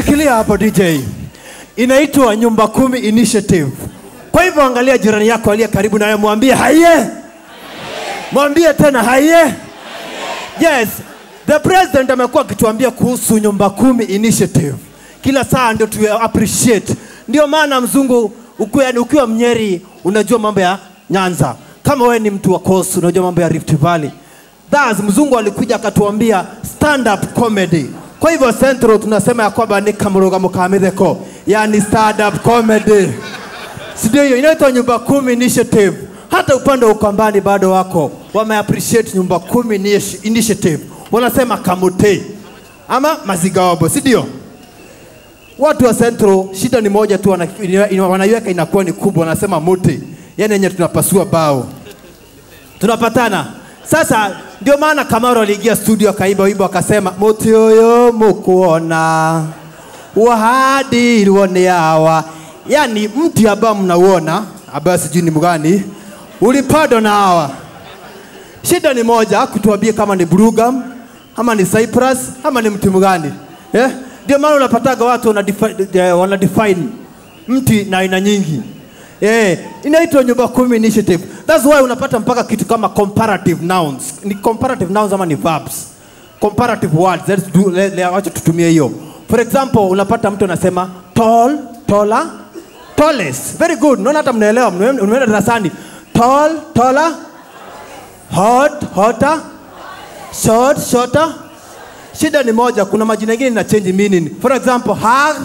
Shikilia hapo DJ. Inaitwa Nyumba Kumi Initiative. Kwa hivyo angalia jirani yako aliye karibu naye, mwambie haye, mwambie tena haye. Yes, the president amekuwa akituambia kuhusu Nyumba Kumi Initiative kila saa, ndio tu appreciate. Ndio maana mzungu ukiwa, yani ukiwa Mnyeri unajua mambo ya Nyanza, kama wewe ni mtu wa Coast unajua mambo ya Rift Valley. Thus, mzungu alikuja akatuambia stand up comedy. Kwa hivyo Central tunasema ya kwamba ni kamurugamo ka mitheko, yani stand up comedy, si ndio? Hiyo inaitwa Nyumba Kumi Initiative. Hata upande wa Ukambani bado wako wame appreciate Nyumba Kumi Initi- Initiative, wanasema kamute ama mazigaobo, si ndio? Watu wa Central shida ni moja tu, wana- ina- ina- wanaiweka inakuwa ni kubwa, wanasema muti, yani yenye tunapasua bao tunapatana sasa. Ndio maana Kamaro aliingia studio akaimba wimbo akasema, muti uyu mukuona wahadirwo ni hawa, yani mti ambao mnauona ambao sijui ni mgani ulipandwa na hawa. Shida ni moja, kutuambia kama ni Brugam ama ni Cyprus ama ni mti mgani eh? Ndio maana unapataga watu wana define, eh, wana define mti na aina nyingi eh, inaitwa Nyumba Kumi Initiative. That's why unapata mpaka kitu kama comparative nouns. Ni comparative nouns ama ni verbs? Comparative words. Let's do, le, le, wacha tutumie hiyo. For example, unapata mtu anasema tall, taller, tallest. Very good. Naona hata mnaelewa, mnaenda mnaenda darasani. Tall, taller, hot, hotter, short, shorter. Shida ni moja, kuna majina mengine ina change meaning. For example, hug.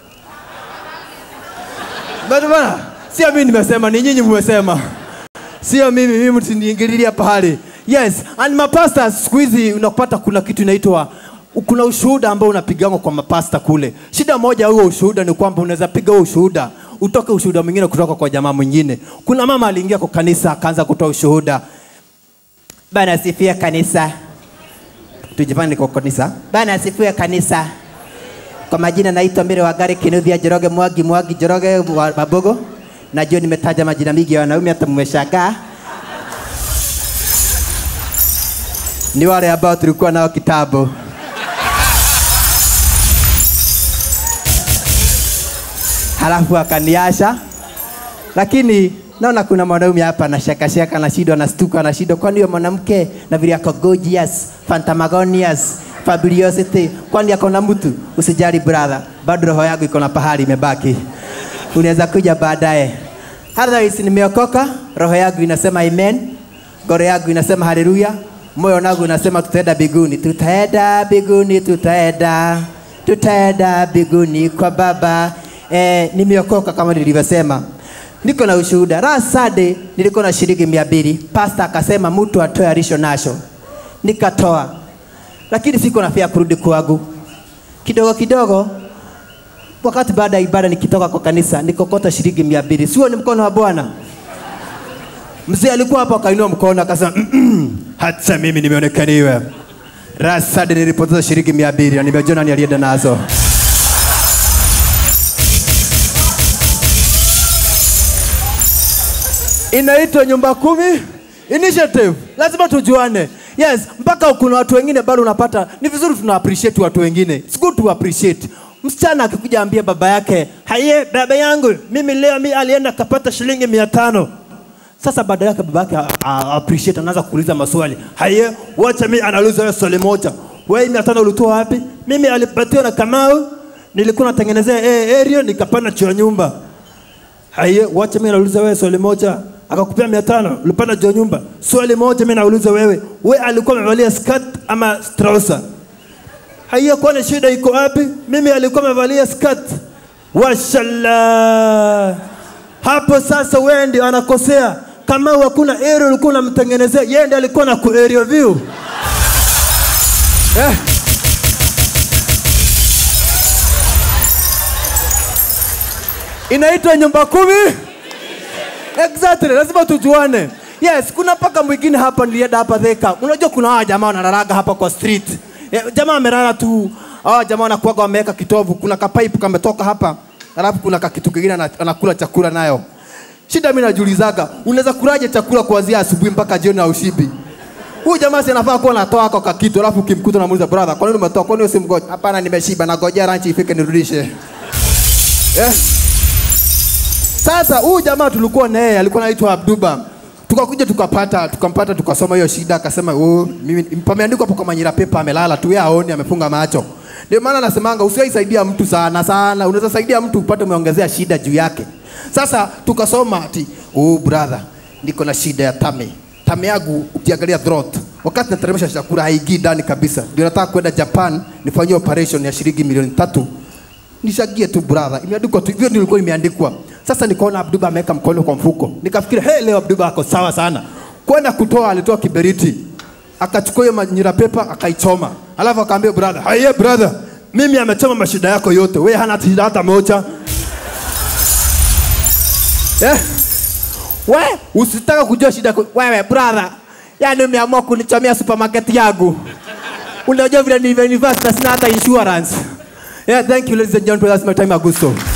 Bado bana, sio mimi nimesema, ni nyinyi mmesema. Sio mimi, mimi msiniingililia pahali. Yes, and mapasta siku hizi unapata kuna kitu inaitwa kuna ushuhuda ambao unapigangwa kwa mapasta kule. Shida moja huo ushuhuda ni kwamba unaweza piga huo ushuhuda utoke ushuhuda mwingine kutoka kwa jamaa mwingine. Kuna mama aliingia kwa kanisa akaanza kutoa ushuhuda. Bwana asifiwe kanisa. Tujipande kwa kanisa. Bwana asifiwe kanisa. Kwa majina naitwa Mbere wa Gari Kinuthia Njoroge Mwangi Mwangi Njoroge wa Mabogo. Najua nimetaja majina mingi ya wanaume hata mmeshangaa. Ni wale ambao tulikuwa nao kitambo. Halafu akaniasha. Lakini naona kuna mwanaume hapa anashaka shaka na shida anastuka na shida kwani huyo mwanamke na vile ako gorgeous, phantamagonious, fabulosity kwani ako na mtu usijali brother bado roho yangu iko na pahali imebaki unaweza kuja baadaye otherwise nimeokoka roho yangu inasema amen ngoro yangu inasema haleluya moyo wangu unasema tutaenda biguni tutaenda biguni tutaenda tutaenda biguni kwa baba eh, nimeokoka kama nilivyosema niko na ushuhuda last Sunday nilikuwa na shilingi mia mbili pasta akasema mtu atoe alisho nacho nikatoa lakini siko na fia kurudi kwangu kidogo kidogo wakati baada ya ibada nikitoka kwa kanisa nikokota shilingi mia mbili sio ni mkono wa bwana mzee alikuwa hapo akainua mkono akasema "Mm-mm, Hata mimi nimeonekaniwa. Rasadi nilipoteza shilingi mia mbili na nimejua nani alienda nazo. Inaitwa Nyumba Kumi Initiative. Lazima tujuane. Yes, mpaka kuna watu wengine bado unapata ni vizuri tuna appreciate watu wengine. It's good to appreciate. Msichana akikuja ambia baba yake, "Haye, baba yangu, mimi leo mi alienda kapata shilingi mia tano." Sasa baada yake baba yake a- a- appreciate, anaanza kuuliza maswali. Haye, wacha mimi anauliza wewe swali moja. Wewe mia tano ulitoa wapi? Mimi alipatiwa na Kamau, nilikuwa natengenezea eh, area nikapanda choo ya nyumba. Haye, wacha mimi nauliza wewe swali moja. Akakupea mia tano, ulipanda juu ya nyumba. Swali moja mimi nauliza wewe, wewe alikuwa amevalia skirt ama trouser? Haiya, kwani shida iko wapi? Mimi alikuwa amevalia skirt. Washallah. Hapo sasa wewe ndio anakosea. Kama hakuna area ulikuwa unamtengenezea, yeye ndiye alikuwa na ku area view. Eh. Inaitwa nyumba kumi. Exactly, lazima tujuane. Yes, kuna paka mwingine hapa nilienda hapa Thika. Unajua kuna hawa jamaa wanalalaga hapa kwa street. Eh, jamaa amelala tu. Hawa jamaa wanakuwaga wameweka kitovu, kuna kapaipu kametoka hapa. Alafu kuna kakitu kingine ana- anakula chakula nayo. Shida mimi najiulizaga, unaweza kulaje chakula kuanzia asubuhi mpaka jioni na ushibi? huyu jamaa si anafaa kuwa anatoa kwa kitu alafu ukimkuta unamuuliza brother kwa nini umetoa kwa nini usimgoja hapana nimeshiba nagojea ranchi ifike nirudishe eh? Sasa huyu jamaa tulikuwa na yeye alikuwa anaitwa Abduba. Tukakuja tukapata tukampata tukasoma hiyo shida akasema oh, mimi pameandikwa hapo kwa manyira pepa amelala tu yeye aoni amefunga macho. Ndio maana nasemanga usiwahi saidia mtu sana sana. Unaweza saidia mtu upate umeongezea shida juu yake. Sasa tukasoma ati oh brother niko na shida ya tame. Tame yangu ukiangalia throat wakati nateremsha chakula haingii ndani kabisa. Ndio nataka kwenda Japan nifanyie operation ya shilingi milioni tatu nishagie tu brother, imeandikwa tu hivyo, nilikuwa imeandikwa. Sasa nikaona Abduba ameweka mkono kwa mfuko, nikafikiri hey, leo Abduba ako sawa sana. Kwenda kutoa, alitoa kiberiti, akachukua hiyo manyira pepa akaichoma, alafu akaambia brother, haya brother, mimi amechoma mashida yako yote, wewe hana shida hata moja eh? We usitaka kujua shida yako wewe brother, yani umeamua kunichomea supermarket yangu. Unajua vile ni university na sina hata insurance. Yeah, thank you ladies and gentlemen, that's my time Augusto.